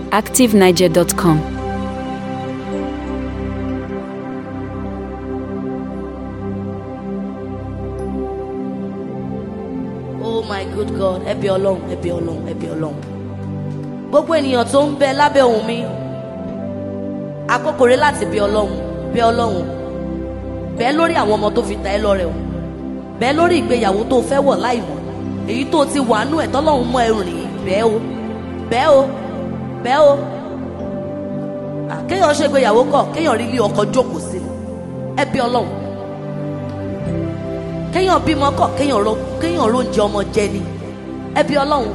activeniger.com. oh my good god ẹ bí ọlọ́run ẹ bí ọlọ́run ẹ bí ọlọ́run gbogbo ènìyàn tó ń bẹ lábẹ́ ohùn mi àkókò rẹ láti bí ọlọ́run bí ọlọ́run bẹ́ẹ̀ lórí àwọn ọmọ tó fi ta ẹ́ lọ́rẹ o bẹ́ẹ̀ lórí ìgbéyàwó tó fẹ́ wọ̀ láì mọ̀ èyí tó ti wà nú ẹ̀ tọ́lọ́run mọ ẹrù rìn bẹ́ẹ̀ o bẹ́ẹ̀ o bẹ́ẹ̀ o Ah, kéèyàn ṣe ìgbéyàwó kọ̀ kéèyàn rí ilé ọkọ jókòó sí ẹ bí ọlọ́run kéèyàn bímọ kọ̀ kéèyàn ro kéèyàn róúnjẹ ọmọ jẹ ni ẹ bí ọlọ́run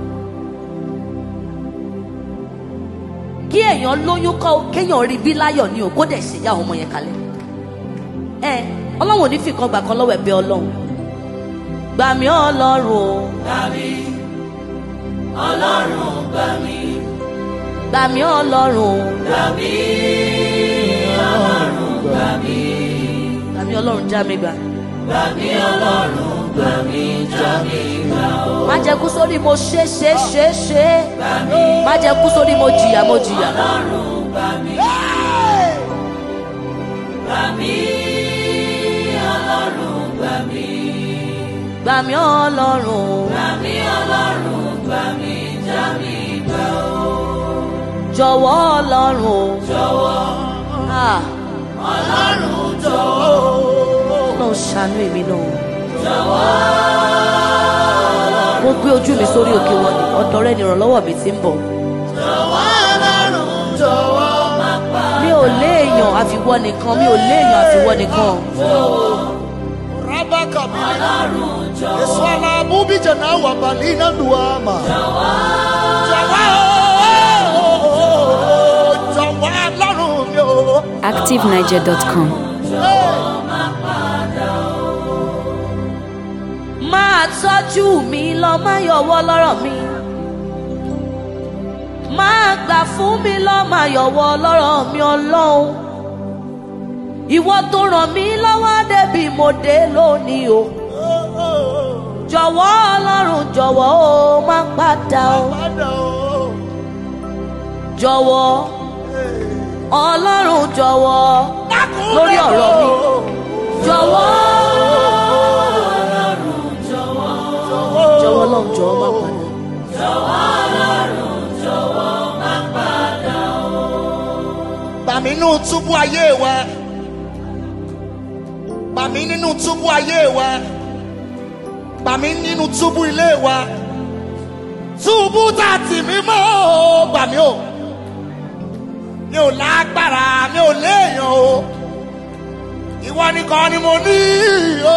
kí èèyàn lóyún kọ́ kéèyàn rí bí láyọ̀ ni o kó dẹ̀ ṣèyá ọmọ yẹn kalẹ̀ ẹ ọlọ́run ò ní fìkan gbà kan lọ́wọ́ ẹ bí ọlọ́run gbà mí ọlọ́run o gbà mí ọlọ́run gbà mí gbà mí ọlọ́run gbà mí ọlọ́run gbà mí gbà mí ọlọ́run já mi gbà má jẹ́ kú sórí mo ṣe ṣe ṣe ṣe má jẹ́ kú sórí mo jìyà mo jìyà. gbà mí ọlọ́run jọ̀wọ́ ọlọ́run Ah. ọlọ́run ṣàánú èmi náà. mo gbé ojú mi sórí òkè wọn ni ọ̀dọ̀ rẹ ni ìrànlọ́wọ́ mi ti ń bọ̀. mi ò léèyàn àfiwọ́ nìkan mi ò léèyàn àfiwọ́ nìkan. Rabaka Eswala bubi jana wa balina duama. Jawa Jawa lọ́rùn mi o. activeniger.com. máa tọ́jú mi lọ má yọwọ́ lọ́rọ̀ mi. máa gbà fún mi lọ má yọwọ́ lọ́rọ̀ mi ọlọ́run. ìwọ tó ràn mí lọ́wọ́ débi mo dé lónìí o. jọ̀wọ́ ọlọ́run jọ̀wọ́ o má padà o. Padà o. jọ̀wọ́ ọlọ́run jọ̀wọ́ lórí ọ̀rọ̀ mi. jọ̀wọ́ jọ̀wọ́ ọlọ́run jọ̀wọ́ má padà. Bà mí nínú túbú ayé wa. Bà mí nínú túbú ayé wa. Bà mí nínú túbú ilé wa. Túbú tá a tì mí mọ́ o, gbà mí o. Mi ò lágbára, mi ò léèyàn o. Ìwọ nìkan ni mo ní o.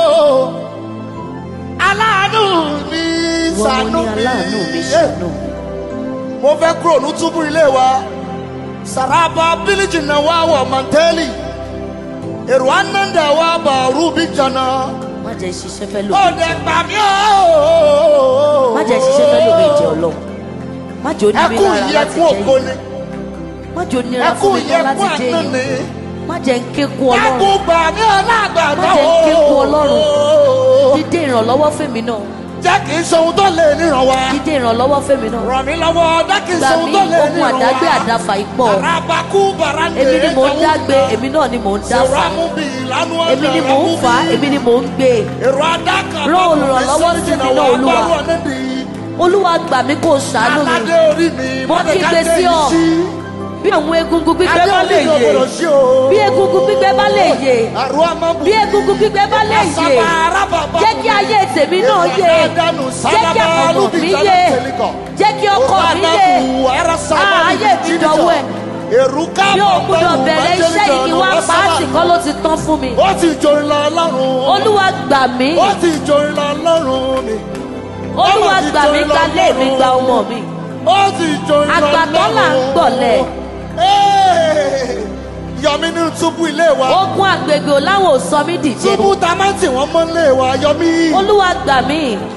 Aláàánú mi ìwọ mo ṣàánú ní mi. aláàánú mi ṣàánú mi. Mo fẹ́ kúrò ní túbú ilé wa. Saraba biliji na wa wa manteli. Èrò ananda wa ba rubi jana. má jẹ́ ṣiṣẹ́ fẹ́ Ó lómi dẹ̀ gbà mí o. má jẹ́ ṣiṣẹ́ fẹ́ lómi ìjẹ́ ọlọ́run má jẹ́ onímí Ẹkún lára yìí láti ẹkún jẹ́ ògo yìí ni. má jẹ́ onira fún Ẹkún mi yìí náà láti ẹkún jẹ́ àánú ni. yìí má jẹ́ ń kéku ọlọ́run Ẹkún gbà mí ọlágbàdá Má jẹ́ kí kú Ọlọ́run. dídé ìrànlọ́wọ́ fẹ́mi náà Jẹ́ kì í ṣe ohun tó lè níran wa. dídé ìrànlọ́wọ́ fẹ́mi náà Ràn mí lọ́wọ́ jẹ́ kì í gbà ṣe ohun mí tó lè ogun níran wa. àdágbé àdáfà ipò Arabaku barande. èmi ni mò ń dágbé èmi náà ni mò ń dáfà Sèwámú bí ìlànà èmi ni mò ń fà á èmi ni mò ń gbé e Èrò adáka. Rán olùrànlọ́wọ́ sí mi náà, Olúwa. olúwa gbà mí kó o ṣàánú mi Aládé orí mi. Mo kígbe sí ọ. bí àwọn egungun gbígbẹ Adé bá lè orí mi ò yè gbọdọ̀ sí o. bí egungun gbígbẹ bá lè yè Àrò amábù. bí egungun gbígbẹ bá lè yè jẹ́ kí ayé tèmi náà yè jẹ́ kí àkànmọ̀ mi yè jẹ́ kí ọkọ mi yè Ah, ayé mi dọ̀wọ́ ẹ̀ Èrúkà bí o gbúdọ̀ bẹ̀rẹ̀ iṣẹ́ yìí kí wá pàásì kọ́ ló ti tán fún mi Ó ti jorin lọ Ọlọ́run. olúwa gbà mí Ó ti jorin lọ Ọlọ́run mi. olúwa gbà mí gba lé mi gba ọmọ mi Ó ti jorin lọ Ọlọ́run. Àgbàtọ́ là ń gbọ̀lẹ̀. Ee, Yọmí nínú túbú ilé wa. ogun àgbègbè ò láwọn ò sọ mí dìje Túbú ta máa ń tì wọ́n mọ́ ilé wa. Yọmí. olúwa gbà mí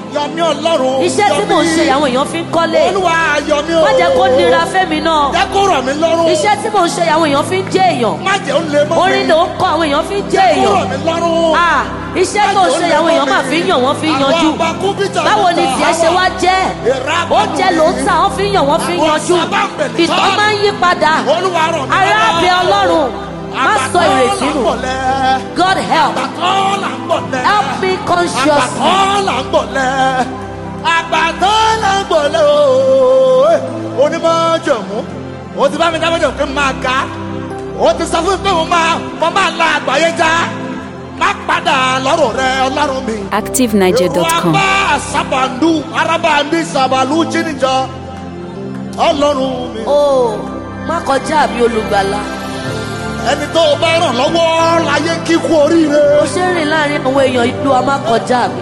yọ mí ọlọ́run iṣẹ́ yọ tí mò ń mí. ṣe àwọn èèyàn fi ń kọ́lé olúwa yọ mí o má jẹ́ kó nira fẹ́mi náà jẹ́ kó rọ̀ mí lọ́rùn iṣẹ́ tí mò ń ṣe àwọn èèyàn fi ń jẹ́ èèyàn má jẹ́ ó lè mọ́ mi orin ló ń kọ àwọn èèyàn fi ń jẹ́ kó rọ̀ èèyàn mí lọ́rùn. Ah, iṣẹ́ tó ń ṣe àwọn èèyàn máa fi ń yàn wọ́n fi ń yanjú báwo ni tiẹ̀ ṣe wá jẹ́ oúnjẹ ló ń tà wọ́n fi ń yàn wọ́n fi ń yanjú ìtàn máa ń yí padà olúwa rọ̀ mí arábẹ́ ọlọ́run má sọ ìrètí nù God help àgbàtọ́ là ń bọ̀ lẹ́. help me consciously àgbàtọ́ là ń bọ̀ lẹ́. àgbàtọ́ là ń bọ̀ lẹ́ ooo. onímọ̀ jọ̀mú o ti bá mi dábọ̀ jọ̀ pé mo máa ga o ti sọ fún mi pé mo máa mo máa la àgbáyé já má padà lọ́rùn rẹ ọlọ́run mi. ActiveNiger.com. Rapa sabandu arabandi sabalu jinijọ ọlọ́run mi. o má kọjá mi olùgbàlà ẹni tó o bá ràn lọ́wọ́ láyé kíkú oríire. mo ṣe ń rìn láàrin àwọn èèyàn ìlú a má kọjá mi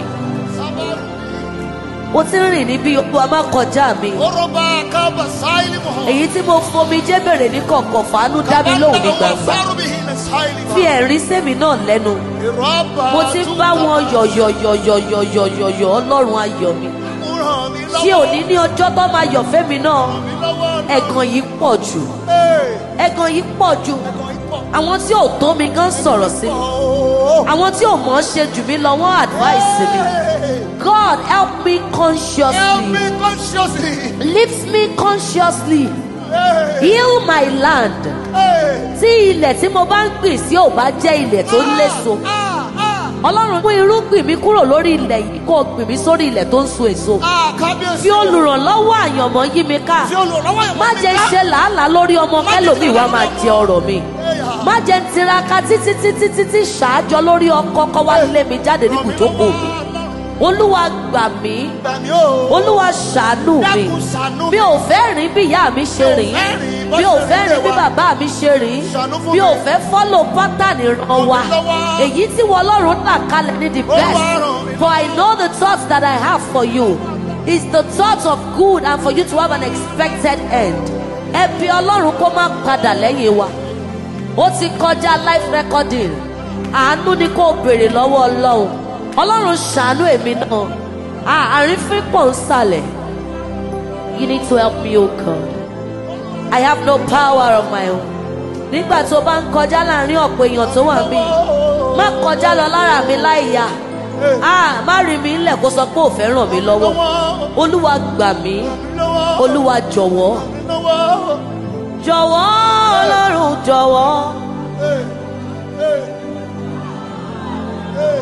mo ti ń rìn níbi ìlú a má kọjá mi Oroba kaba sáìlì mọ̀. èyí tí mo fomi jẹ́ bèrè ní kọ̀ọ̀kan fàánú dá mi lóhùn ní gbangba fi ẹ̀rín sẹ́mi náà lẹ́nu mo ti ń bá wọn yọ̀yọ̀yọ̀yọ̀yọ̀yọ̀yọ̀ ọlọ́run ayọ̀ mi tí òní ní ọjọ́ tó máa yọ̀ fẹ́mi náà ẹ̀gàn yìí pọ̀ jù ẹ̀gàn yìí pọ̀ jù àwọn tí ò tó mi gan sọ̀rọ̀ sí mi àwọn tí ò mọ̀ ọ́ ṣe jù mí lọ wọ́n advice mi God help me Help consciously me consciously. lift me consciously Hey, heal my land hey. tí ilẹ̀ tí mo bá ń gbìn sí ò bá jẹ́ ilẹ̀ tó léso Ah, ah, ọlọ́run mú irúgbìn mi kúrò lórí ilẹ̀ yìí kó o gbìn mí sórí ilẹ̀ tó ń so èso ah, kábíyèsí. fi olùrànlọ́wọ́ àyànmọ́ yí mi ká Fi olùrànlọ́wọ́ yẹn má mọ́ mi jẹ́ ń ká. ṣe làálàá lórí ọmọ Má jẹ́ kẹlòmíì wá ṣe máa làálàá jẹ ọrọ̀ mi má jẹ́ ń tiraka títí títí títí ṣáájọ lórí ọkọ kọ́ wá lé mi jáde ní ibùjókòó mi olúwa gbà mí Gbà mí o. olúwa ṣàánú mi Dákun ṣàánú mi. mi ò fẹ́ rìn bí ìyá mi ṣe rìn fẹ́ rìn bó mi ò ṣe fẹ́ rìn rìn bí wa. bàbá mi ṣe rìn Ṣàánú fún mi ò mi. fẹ́ fọ́lò pátánì ràn wá lọ́wọ́. èyí tí wọ́n ọlọ́run là kalẹ̀ ní the Olúwa best ràn mí for I know the thoughts that I have for you is the thoughts of good and for you to have an expected end ẹbí ọlọ́run kó má padà lẹ́yìn wa ó ti kọjá life recording àánú ni kò béèrè lọ́wọ́ ọlọ́run ọlọ́run ṣàánú èmi náà Ah, àrífín pọ̀ ń sàlẹ̀ you need to help me o God I have no power of my own nígbà tó bá ń kọjá láàrin ọ̀pọ̀ èèyàn tó wà mí má kọjá lọ lára mi láìyá Ah, má rí mi ńlẹ̀ kó sọ pé ò fẹ́ ràn mí lọ́wọ́ Lọ́wọ́. olúwa gbà mí Lọ́wọ́. olúwa jọ̀wọ́ Lọ́wọ́. jọ̀wọ́ ọlọ́run jọ̀wọ́. Hey, hey, hey.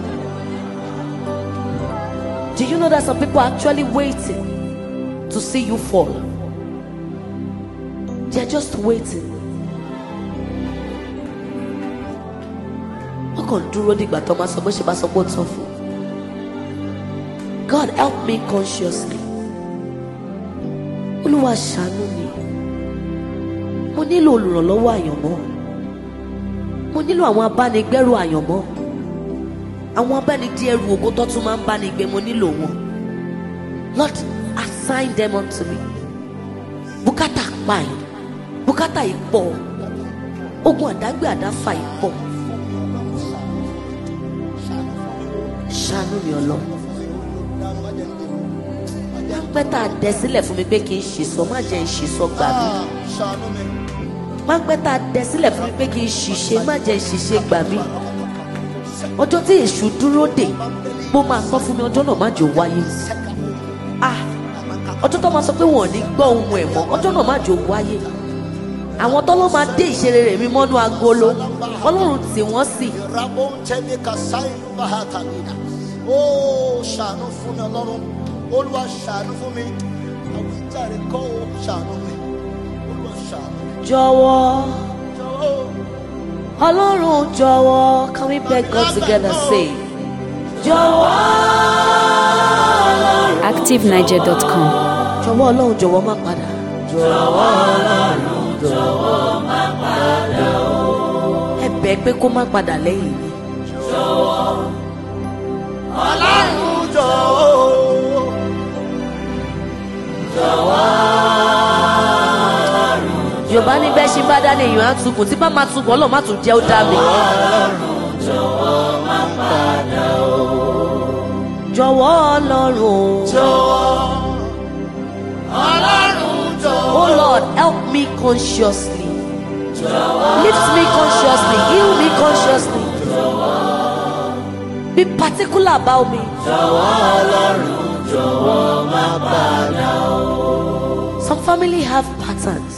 Do you know that some people are actually waiting to see you fall? They're just waiting. Wọ́n kàn dúró dìgbà tó máa sọ bó ṣe bá sọ pé ó tán fún. God help me consciously. Olúwa ṣàánú mi. Mo nílò olùrànlọ́wọ́ àyànmọ́. Mo nílò àwọn abánigbẹ́rù àyànmọ́ àwọn abánidí ẹrù ògo tó tún máa ń bá ní gbé mo nílò wọn lord assign them unto me bùkátà pa yìí bùkátà yìí pọ̀ ogun àdágbé àdáfà yìí pọ̀ ṣàánú mi ọlọ pẹ́ tá a dẹ sílẹ̀ fún mi pé kí n ṣìṣọ má jẹ́ n ṣìṣọ gbà mí Ah, ṣàánú mi. má pẹ́ tá a dẹ sílẹ̀ fún mi pé kí n ṣìṣe má jẹ́ n ṣìṣe gbà mí ọjọ́ tí èṣù dúró dè mo máa sọ fún mi ọjọ́ náà má jò wáyé ah ọjọ́ tó máa sọ pé wọn ò ní gbọ́ ohun ẹ̀ mọ́ ọjọ́ náà má jò wáyé àwọn tọ́lọ́ máa dé ìṣeré rẹ̀ mi mọ́nú agolo ọlọ́run tì wọ́n sí Rabóńtẹ́ni Kàsáìlú Bàhátàlínà. Ó ṣàánú fún mi ọlọ́run. Olúwa ṣàánú fún mi. Àwíjàre kọ́ ó ṣàánú mi. Olúwa ṣàánú mi. jọ̀wọ́ Jọ̀wọ́. ọlọ́run jọ̀wọ́ can we beg God together say jọ̀wọ́ ActiveNiger.com. jọ̀wọ́ ọlọ́run jọ̀wọ́ má padà. ẹ bẹ̀ pé kó má padà lẹ́yìn mi. Ọlọ́run jọ̀wọ́. yorùbá ní bẹ́ẹ̀ ṣe bá dá ní èèyàn á tukùn tí bá máa tukùn ọlọ́run má tún jẹ́ ó dá mi. jọ̀wọ́ ọlọ́run o. jọ̀wọ́ ọlọ́run jọ̀wọ́. Oh Lord, help me consciously. Lift me consciously. Heal me consciously. Be particular about me. Some family have patterns.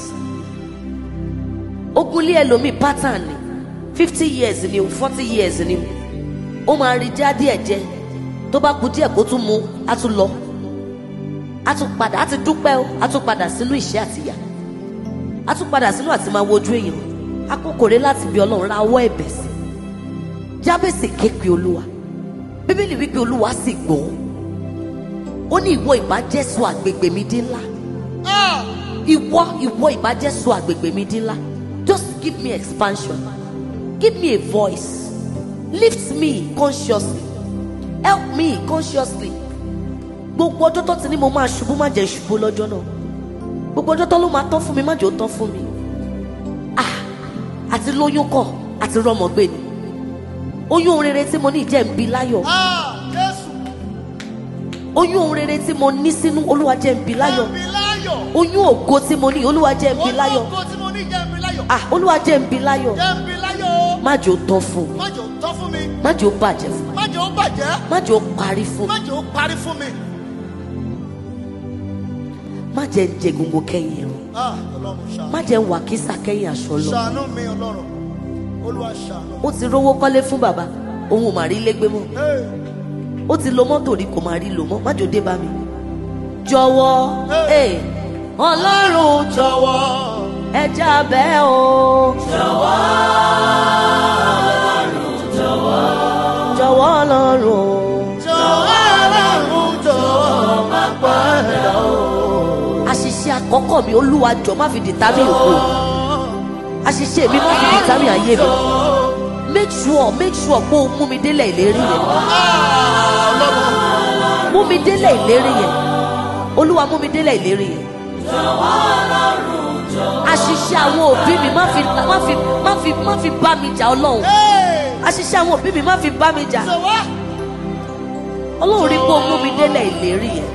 Ogunlé ẹlòmíì pattern ni fifty years ni o forty years ni o. Ó máa rí já díẹ̀ jẹ. Tó bá kú díẹ̀ kó tún mu, á tún lọ. Á tún padà, á ti dúpẹ́ o, á tún padà sínú ìṣẹ́ àtìyà a tún padà sínú àti máa wojú èèyàn akókòrè láti bí ọlọ́run ra ọwọ́ ẹ̀bẹ̀ sí jábèsì ké pe olúwa bíbélì wípé olúwa sì gbọ́ ó ní ìwọ ìbájẹ́sọ àgbègbè mi dín ńlá Ah, ìwọ ìwọ ìbájẹ́sọ àgbègbè mi dín ńlá just give me expansion give me a voice lift me consciously help me consciously gbogbo ọjọ́ tó ti ní mo máa ṣubú má jẹ́ ṣubú lọ́jọ́ náà gbogbo ọjọ́ tó ló máa tán fún mi má jẹ́ ó tán fún mi ah àti lóyún kọ àti rọmọ gbé ni oyún ohun rere tí mo ní jẹ́ ń bí láyọ̀ ah, Jésù. oyún ohun rere tí mo ní sínú olúwa jẹ́ ń bí láyọ̀ Jẹ́ mi láyọ̀. oyún ògo tí mo ní olúwa jẹ́ ń bí láyọ̀ Ológo tí mo ní jẹ́ mi láyọ̀. ah olúwa jẹ́ ń bí láyọ̀ Jẹ́ mi láyọ̀. má jẹ́ ó tán fún mi Má jẹ́ ó tán fún mi. má jẹ́ ó bàjẹ́ fún mi Má jẹ́ ó bàjẹ́. má jẹ́ ó parí fún Má mi jẹ́ ó parí fún mi. má jẹ́ ń jẹ gbogbo kẹ́yìn ẹ̀rùn Ah, Ọlọ́run ṣàánú. má jẹ́ ń wà kísà kẹ́yìn aṣọ lọ Ṣàánú mi Ọlọ́run. Olúwa ṣàánú. ó ti rówó kọ́lé fún bàbá òun ò mà rí légbé mọ́ Hey, ó ti lo mọ́tò rí kò máa rí lò mọ́ má jò dé bá mi. jọ̀wọ́ Hey. eh, ọlọ́run Jọ̀wọ́. ẹja bẹ́ẹ̀ o. jọ̀wọ́ jọ̀wọ́ ọlọ́run Jọ̀wọ́ Ọlọ́run jọ̀wọ́ má padà o. àṣìṣe àkọ́kọ́ mi olúwa jọ má fi dìtámì òkú àṣìṣe mi má fi dìtámì ayé mi make sure make sure pé o mú mi délẹ̀ ìlérí yẹn Ah, Ọlọ́run. mú mi délẹ̀ ìlérí yẹn olúwa mú mi délẹ̀ ìlérí yẹn. àṣìṣe àwọn òbí mi má fi má fi má fi má fi bá mi jà ọlọ́run Hey, àṣìṣe àwọn òbí mi má fi bá mi jà jọ̀wọ́. ọlọ́run rí pé ó mú mi délẹ̀ ìlérí yẹn.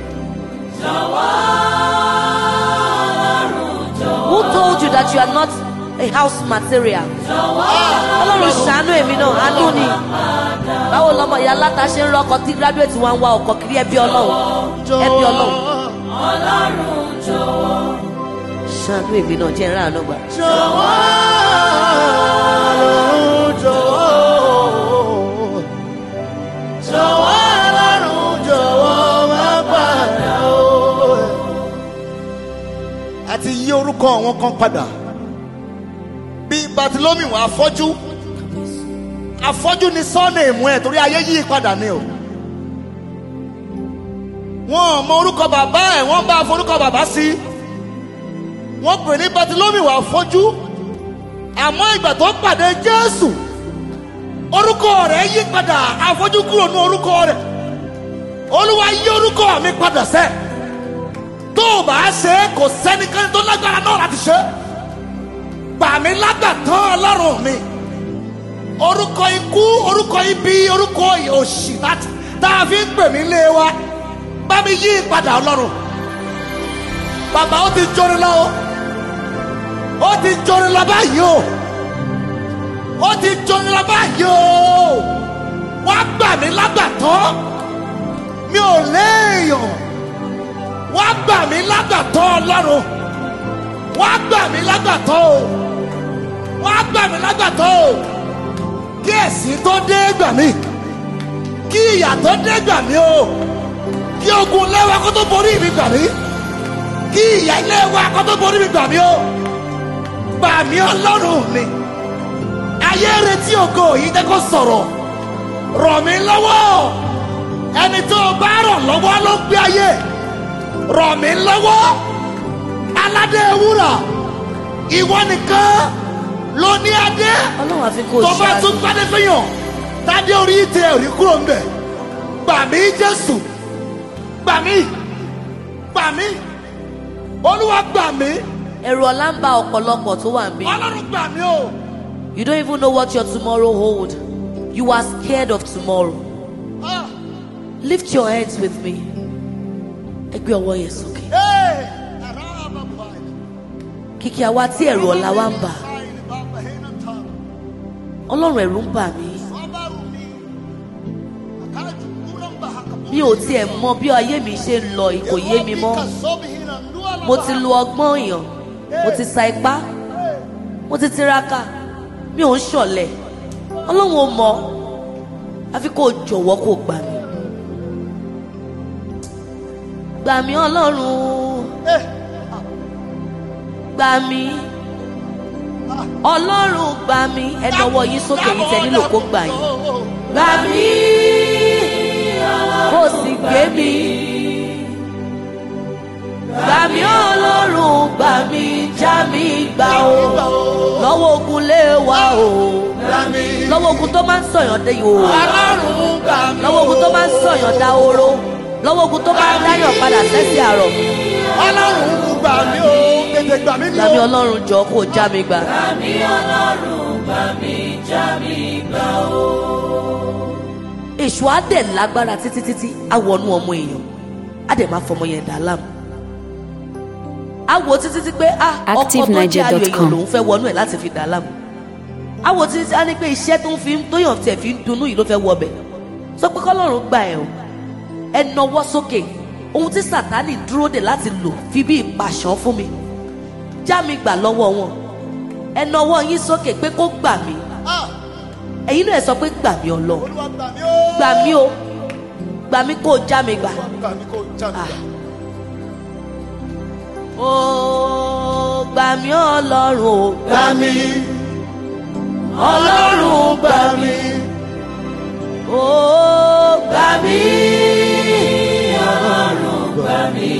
Who told you that you are not a house material? ọlọ́run ṣàánú èmi náà àánú ni báwo lọmọ ìyá aláta ṣe ń rọkọ tí graduate wa ń wá ọkọ kiri ẹbí ọlọ́run ẹbí ọlọ́run ṣàánú èmi náà jẹ́ ìrànà gbà. Jọ̀wọ́ Ọlọ́run jọ̀wọ́. Jọ̀wọ́ Ọlọ́run jọ̀wọ́ má padà o. Àti yí orúkọ àwọn kan padà. Bí Bartilomi wà afọ́jú. Afọ́jú ni sọ́ọ̀nì ìmú ẹ̀ torí ayé yí padà ni o. Wọ́n ò mọ orúkọ bàbá ẹ̀ wọ́n bá forúkọ bàbá sí i wọ́n pè ní Bartilomi wà fọ́jú àmọ́ ìgbà tó pàdé Jésù orúkọ rẹ̀ yí padà afọ́jú kúrò ní orúkọ rẹ̀ Olúwa yí orúkọ mi padà sẹ́ tó o bá ṣe é kò sẹ́nikẹ́ni tó lágbára náà láti ṣe é gbà mí lágbàtàn Ọlọ́run mi orúkọ ikú orúkọ ibi orúkọ òṣì láti tá a fi ń pè mí lé wa bá mi yí padà Ọlọ́run bàbá ó ti jóni lọ o ó ti jóni lọ báyìí o ó ti jóni lọ báyìí o wá gbà mí lágbàtọ́ mi ò léèyàn wá gbà mí lágbàtọ́ ọlọ́run wá gbà mí lágbàtọ́ o wá gbà mí lágbàtọ́ o kí ẹ̀sìn tó dé gbà mí kí ìyà tó dé gbà mí o kí ogun lẹ́wà kó tó borí mi gbà mí kí ìyà ilé wa kó tó borí mi gbà mí o gbà mí ọlọ́run mi ayé retí ògo yìí jẹ́ kó sọ̀rọ̀ rọ̀ mí lọ́wọ́ ẹni tó o bá rọ̀ lọ́wọ́ ló gbé ayé rọ̀ mí lọ́wọ́ aládé wúrà ìwọ nìkan ló ní adé ọlọ́run àfi kò tó bá ṣáájú tún gbádé fẹ́yàn tádé orí tẹ òrí kúrò ń bẹ̀ gbà mí jésù gbà mí gbà mí olúwa gbà mí ẹ̀rù ọ̀la ń ba ọ̀pọ̀lọpọ̀ tó wà níbí. ọlọ́run gbà mí o. You don't even know what your tomorrow hold. You are scared of tomorrow. Ah, lift your hands with me ẹ gbé ọwọ́ yẹn sókè Hey! Araba pai. kìkì àwa tí ẹ̀rù ọ̀la wa ń bà Pai ni baba hena ta. ọlọ́run ẹ̀rù ń bà mí Sabaru ni. Akaju kulang bahaka. mi ò tiẹ̀ mọ bí ayé mi ṣe ń lọ kò yé mi mọ́ mo ti lo ọgbọ́n èèyàn mo ti sa ipá mo ti tiraka mi ò ń ṣọ̀lẹ ọlọ́run ò mọ̀ àfi kó o jọ̀wọ́ kó o gbà mí gbà mí ọlọ́run gbà mí ọlọ́run gbà mí ẹ nawọ́ yín sókè yìí tẹ nílò kó gbà yín gbà mí kó o sì gbé mi gbà mí ọlọ́run gbà mí já mi gbà o lọ́wọ́ ogun lé wa o lọ́wọ́ ogun tó máa ń sọ̀yàn dé yìí o lọ́wọ́ ogun tó máa ń sọ̀yàn dá oró lọ́wọ́ ogun tó máa ń dáyàn padà sẹ́sì àrọ̀ Ọlọ́run gbà mí o, tètè gbà mí ni gbà mí o. ọlọ́run jọ kó o já mi gbà. èṣù á dẹ̀ lágbára títí títí á wọnú ọmọ èèyàn á dẹ̀ máa fọmọ yẹn dà láàmú. á wo títí tí pé ah ọkọ tó jẹ́ ayò èèyàn ActiveNiger.com. lòún fẹ́ wọnú ẹ̀ láti fi dà láàmú. á wo títí tí á ní pé iṣẹ́ tó ń fi tóyàn tiẹ̀ fi ń dunnú yìí ló fẹ́ wọ bẹ̀. sọ pé kọ́lọ́run gbà ẹ̀ o ẹ nawọ́ sókè ohun tí sàtánì dúró dè láti lò fi bí ìpàṣán fún mi já mi gbà lọ́wọ́ wọn ẹ nawọ́ yín sókè pé kó gbà mí Ah, ẹ̀yin náà ẹ sọ pé gbà mí ọlọ́run Olúwa gbà mí o. gbà mí o gbà mí kó o já mi gbà. Gbà mí kó já mi Ah. gbà. ó gbà mí ọlọ́run o Gbà mí. ọlọ́run gbà mí ó gbà mí ọlọ́run gbà mí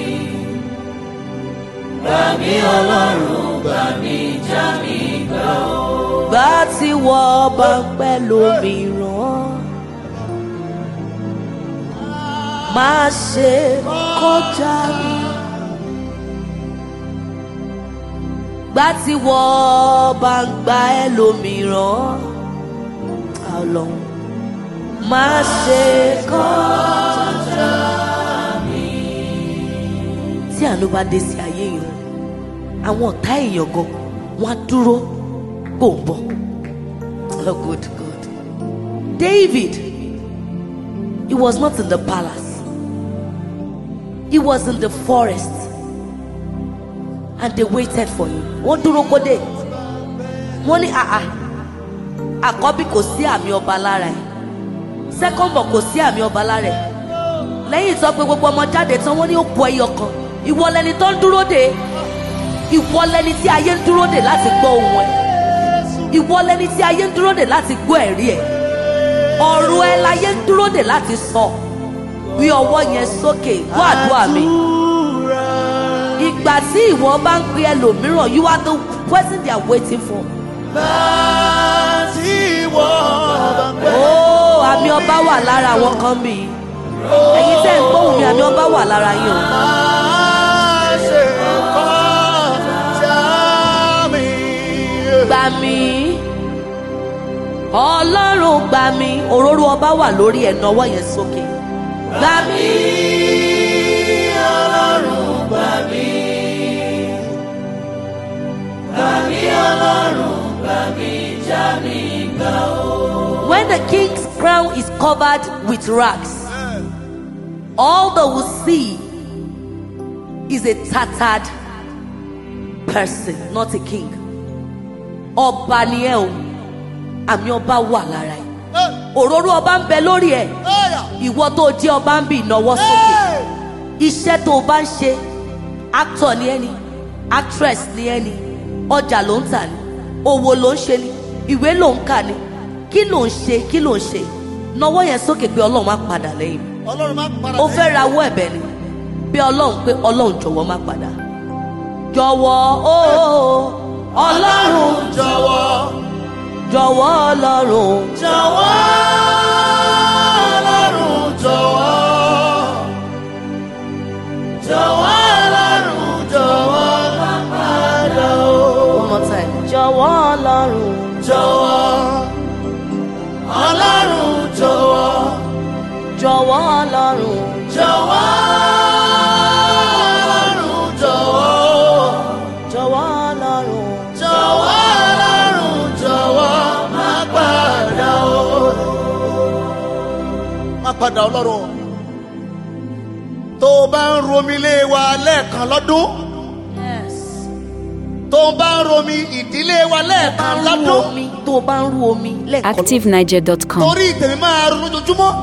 gbà mí ọlọ́run gbà mí já mi gbà ó. gbà tí wọ́n bá ń pẹ́ lómìíràn má ṣe kọjá mi. gbà tí wọ́n bá ń gba ẹlòmíràn ọlọ́run má ṣe kọjá mi. tí àánú bá dé sí ayé èèyàn àwọn ọ̀tá èèyàn gan wọ́n á dúró kó ń bọ̀ oh good good David he was not in the palace he was in the forest and they waited for him. wọ́n dúró kó dé wọ́n ní àà àkọ́bí kò sí àmì ọba lára ẹ̀ second born kò sí àmì ọba lára ẹ̀ lẹ́yìn tó pé gbogbo ọmọ jáde tán wọ́n ní ó kù ẹyọ kan ìwọ lẹni tó ń dúró dè ìwọ lẹni tí ayé ń dúró dè láti gbọ́ ohùn ẹ̀ ìwọ lẹni tí ayé ń dúró dè láti gbọ́ ẹ̀rí ẹ̀ ọ̀rọ̀ ẹ̀ láyé ń dúró dè láti sọ wí ọwọ́ yẹn sókè gbọ́ àdúrà mi ìgbà tí ìwọ bá ń pe ẹlòmíràn you are the person they are waiting for. Tí wọ́n bá pẹ́. ó àmì ọba wà lára àwọn kan bí i ẹ̀yin tẹ́ ń gbóhùn mi àmì ọba wà lára yín o. Má ṣe kọjá mi. gbà mí ọlọ́run gbà mí òróró ọba wà lórí ẹ̀ náwó yẹn sókè gbà mí ọlọ́run gbà mí gbà mí ọlọ́run gbà mí já mi gbà ó. When the king's crown is covered with rags, all they will see is a tattered person, not a king. Ọba ni ẹ o, àmì ọba wà lára ẹ. Òróró ọba ń bẹ lórí ẹ. Ìwọ tó jẹ́ ọba ń bì náwó sókè. Iṣẹ́ tó o bá ń ṣe, actor ni ẹ ni, actress ni ẹ ni, ọjà ló ń tà ni, òwò ló ń ṣe ni, ìwé ló ń kà ni. Kí ló ń ṣe? Kí ló ń ṣe? Náwó yẹn sókè pé Ọlọ́run á padà lẹ́yìn mi Ọlọ́run má padà ó fẹ́ rawọ́ ẹ̀bẹ̀ ni bí ọlọ́run pé ọlọ́run jọ̀wọ́ má padà jọ̀wọ́ ó ọlọ́run jọ̀wọ́. jọ̀wọ́ ọlọ́run Jọ̀wọ́ Ọlọ́run jọ̀wọ́. Jọ̀wọ́ Ọlọ́run jọ̀wọ́ má padà o. one more time jọ̀wọ́ ọlọ́run Jọ̀wọ́ Ọlọ́run jọ̀wọ́. jọ̀wọ́ padà ọlọ́run tó o bá ń romi ilé wa lẹ́ẹ̀kan lọ́dún Yes. tó o bá ń romi ìdílé wa bá lẹ́ẹ̀kan ń rú lọ́dún omi tó o bá ń rú omi lẹ́ẹ̀kan lọ. ActiveNiger.com. torí tèmi máa ronú lójoojúmọ́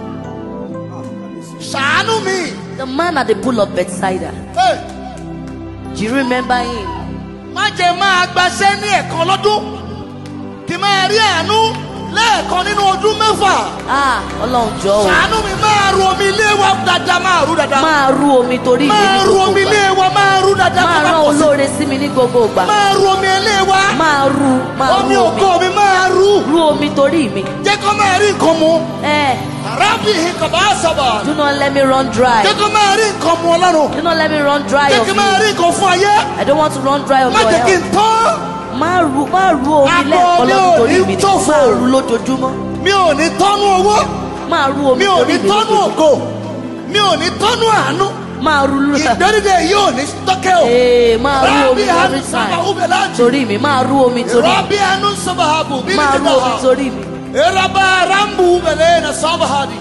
ṣàánú mi The man at the pool of Bethsaida. Hey, Do you remember him? má jẹ́ máa gbaṣẹ́ ní ẹ̀kan lọ́dún kí n máa rí àánú lẹ́ẹ̀kan nínú ọdún mẹ́fà Ah, Ọlọ́run jọ o. ṣàánú mi máa ru omi ilé wa dáadáa máa rú dáadáa Máa rú omi torí mi máa ní ru gbogbo omi ilé ìgbà. wa máa rú dáadáa Máa kó má rán pọ̀ sí. olóore sí mi ní gbogbo ìgbà. máa ru omi ilé wa Máa rú, máa omi rú omi. ògo mi máa rú Rú omi torí mi. jẹ́ kó máa rí nǹkan mu Eh, arábì ìkàbá sábà do not let me run dry. jẹ́ kó máa rí nǹkan mu ọlọ́run Do not let me run dry jẹ́ of kí máa you. rí nǹkan fún ayé I don't want to run dry of má your jẹ́ kí n help. tán Máa rú, máa rú omi Àpò lẹ́ẹ̀kan mi ò lọ́dún torí ní mi. tòfò. Máa rú lójoojúmọ́. mi ò ní tọ́nú owó Máa rú omi mi ò torí ní mi. tọ́nú ògo mi ò ní tọ́nú àánú Máa rú lójoojúmọ́. ìgbẹ́rìndé yóò ní tọ́kẹ́ o Ee, máa rú rábì omi àánú every sábà time. ubẹ̀ láti Torí mi, máa rú omi torí mi. rábì àánú sábà àbù bí Máa rú omi torí mi. Eraba rambu ubẹ̀lẹ̀ na sábà hadi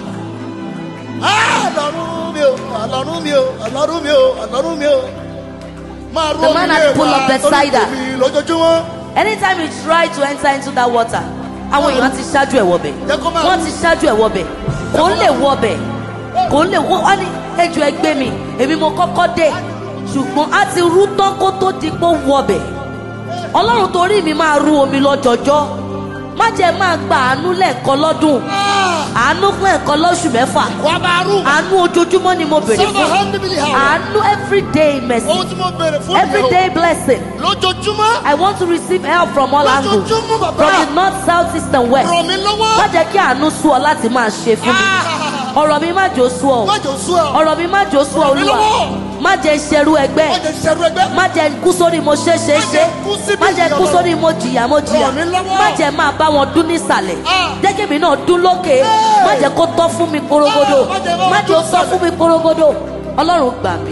ọlọ́run mi o ọlọ́run mi o ọlọ́run mi o ọlọ́run mi o máa rú The omi man ilé at the pool wa of Bethsaida. torí tèmi lójoojúmọ́. anytime you try to enter into that water àwọn èèyàn ti ṣáájú ẹ̀ wọbẹ̀ Jẹ́ kó máa wọ́n rú. ti ṣáájú ẹ̀ wọbẹ̀ kò ń lè wọbẹ̀ kò ń lè wọ́ wọ́n ní ẹjọ́ ẹgbẹ́ mi èmi mo kọ́kọ́ dé ṣùgbọ́n a ti rú tán kó tó di pé ó wọbẹ̀ ọlọ́run torí mi máa rú omi lọ́jọjọ́ má jẹ́ máa gba àánú lẹ́ẹ̀kan lọ́dún àánú fún ẹ̀kan lọ́sù mẹ́fà wà á máa rú àánú ojoojúmọ́ ni mo bèrè sábà fún hàn níbi ìhà àánú àánú everyday mercy ohun tí mo bèrè fún ìyẹn o everyday blessing lójoojúmọ́ I want to receive help from all angles. lójoojúmọ́ bàbá From the north, south, east and west. ràn mí lọ́wọ́ Má jẹ́ kí àánú sú ọ láti máa ṣe fún mi. Ọ̀rọ̀ mi má jò sú ọ. má jò sú ẹ o Ọ̀rọ̀ mi má jò sú ọ Ràn mí olúwa. lọ́wọ́. Má jẹ́ ṣerú ẹgbẹ́. má jẹ ṣẹrú ẹgbẹ́ Má jẹ́ kú sórí mo ṣe ṣe Má ṣe. jẹ́ kú síbi Má jẹ́ kú ìyọ̀nà. sórí mo jìyà mo jìyà. Ràn mí lọ́wọ́. Má jẹ́ máa bá wọn dún nísàlẹ̀. Ah. Jẹ́ kí èmi náà dún lókè. Má jẹ́ kó tọ́ fún mi korogodo. Ah, má jẹ́ bá wọn Má jẹ́ ó dún tọ́ nísàlẹ̀. fún mi korogodo. Ọlọ́run gbà mí.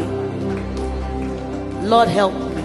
Lord help me.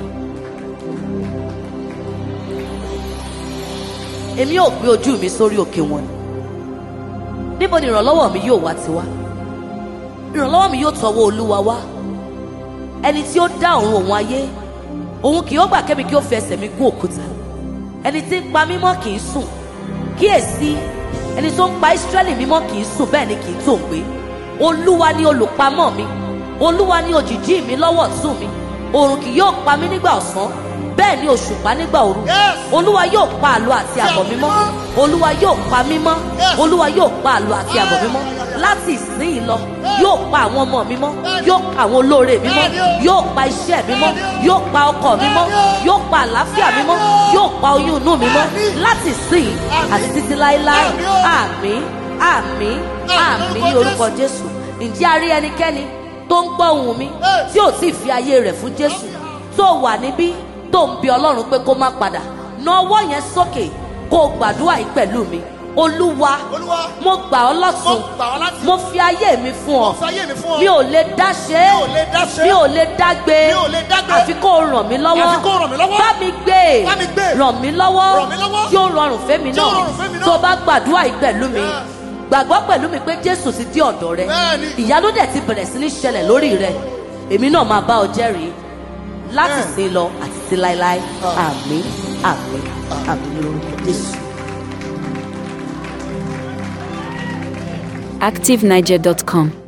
èmi yóò gbé ojú mi sórí òkè wọn ni níbo ni ìrànlọ́wọ́ mi yóò wá ti wá ìrànlọ́wọ́ mi yóò tọwọ́ olúwa wá ẹni tí ó dá ọ̀run òun ayé òun kì yóò gbà kẹ́mi kí ó fi ẹsẹ̀ mi gún òkúta ẹni tí ń pa mímọ́ kì í sùn kíyèsí ẹni tó ń pa ìsírẹ́lì mímọ́ kì í sùn bẹ́ẹ̀ ni kì í tó ń gbé olúwa ni olùpamọ́ mi olúwa ni òjìjí mi lọ́wọ́ ọ̀tún mi òòrùn kì yóò pa mí nígbà ọ̀sán bẹ́ẹ̀ ni òṣùpá nígbà òru Yes. olúwa yóò pa àlọ́ àti àbọ̀ mímọ́ olúwa yóò pa mímọ́ Yes. olúwa yóò pa àlọ́ àti àbọ̀ mímọ́ láti ìsinyìí lọ yóò pa àwọn ọmọ mímọ́ yóò pa àwọn olóore mímọ́ yóò pa iṣẹ́ mímọ́ yóò pa ọkọ̀ mímọ́ yóò pa àlàáfíà mímọ́ yóò pa oyún inú mímọ́ láti ìsinyìí àti títí láéláé àmín àmín àmín ní orúkọ jésù ǹjẹ́ a rí ẹnikẹ́ni tó ń gbọ́ ohùn mi tí ò tí ì fi ayé rẹ̀ fún jésù tó wà níbí tó ń bi ọlọ́run pé kó má padà na ọwọ́ yẹn sókè kó o gbàdúrà yìí pẹ̀lú mi olúwa olúwa mo gbà ọ́ mo lọ́sùn gbà ọ́ láti mo fi ayé mi fún ọ fàyè mi fún ọ mi ò lè dá ṣe é Mi ò lè dá ṣe é. mi ò lè dá gbé Mi ò lè dá gbé. àfi kó o ràn mí lọ́wọ́ Àfi kó o ràn mí lọ́wọ́. bá mi gbé Bá mi gbé. ràn mí lọ́wọ́ Ràn mí lọ́wọ́. tí ó rọrùn fẹ́mi Tí ó náà rọrùn fẹ́mi náà. tó o bá gbàdúrà yìí pẹ̀lú mi Yes. gbàgbọ́ pẹ̀lú mi pé jésù ti dé ọ̀dọ̀ rẹ Bẹ́ẹ̀ni. ìyanu dẹ̀ ti bẹ̀rẹ̀ sí ní ṣẹlẹ̀ lórí rẹ èmi náà máa bá ọ jẹ́rìí láti Bẹ́ẹ̀. sin lọ àti sí láéláé Ah. àmín àmín àmín ní orúkọ jésù. ActiveNiger.com.